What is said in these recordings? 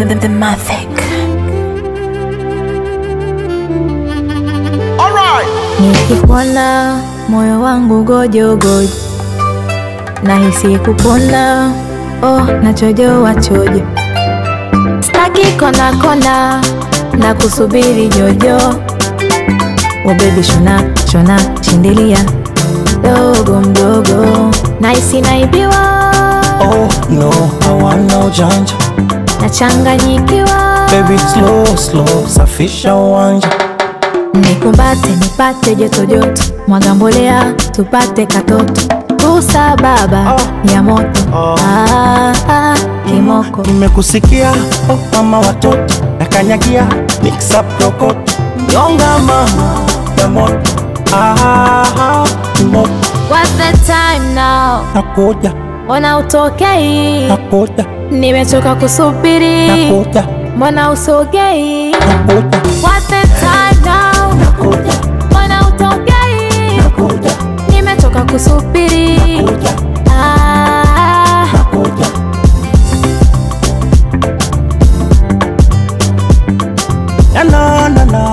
the, the Mavic. Nikikuona moyo wangu gojo gojo, nahisi kupona, oh nachojoa chojo, staki kona kona na kusubiri jojo, oh baby shona shona shindilia dogo mdogo, nahisi naibiwa, Oh no, hawana ujanja nachanganyikiwa, Baby slow slow, safisha uwanja nikumbate nipate joto joto, mwaga mbolea tupate katoto, kusa baba Oh. ya moto Oh. ah, ah, kimoko Nimekusikia oh mama watoto nakanyagia mix up rokoto nyonga mama ya moto ah, moto What's the time now? nakuja Mbona utokei? nakuja Nimechoka kusubiri, nakuja mbona usogei? nakuja What's the time now? nakuja Mbona utokei? nakuja Nimechoka kusubiri, nakuja ah, nakuja na na na na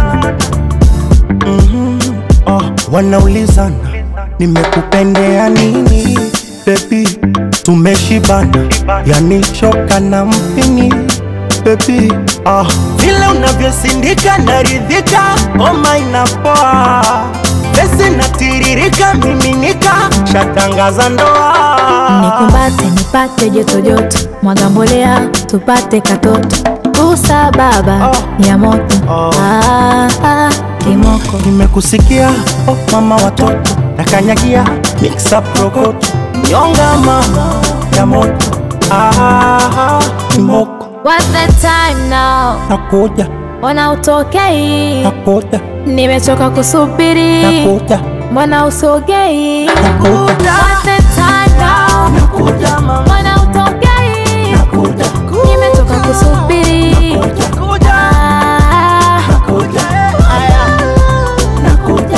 Mhm. Oh, wanaulizana nimekupendea nini bebi tumeshibana yani choka na mpini bebi ah, vile unavyosindika naridhika homa inapoa pesi natiririka miminika shatangaza ndoa nikumbate nipate joto joto, mwaga mbolea tupate katoto, kusa baba Oh. ya moto Oh. ah, ah, kimoko nimekusikia oh, mama watoto nakanyagia mix up rokoto nyonga mama ya moto ah, moko What's the time now? nakuja Mbona utokei? nakuja Nimechoka kusubiri, nakuja mbona usogei? nakuja What's the time now? nakuja mama Mbona utokei? nakuja Nimechoka kusubiri, nakuja ah, nakuja haya nakuja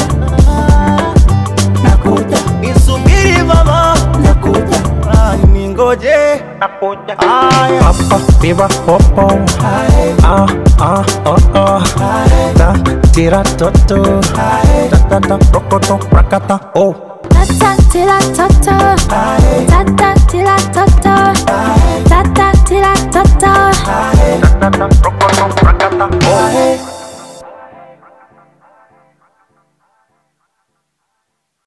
nakuja nisubiri mama nakuja ah, ningoje nakuja haya papa piba popo ah ah oh oh ta tira toto ta ta ta rokoto rakata oh tata tila tata, tata tila tata, tata tila tata. ta ta ta rokoto rakata oh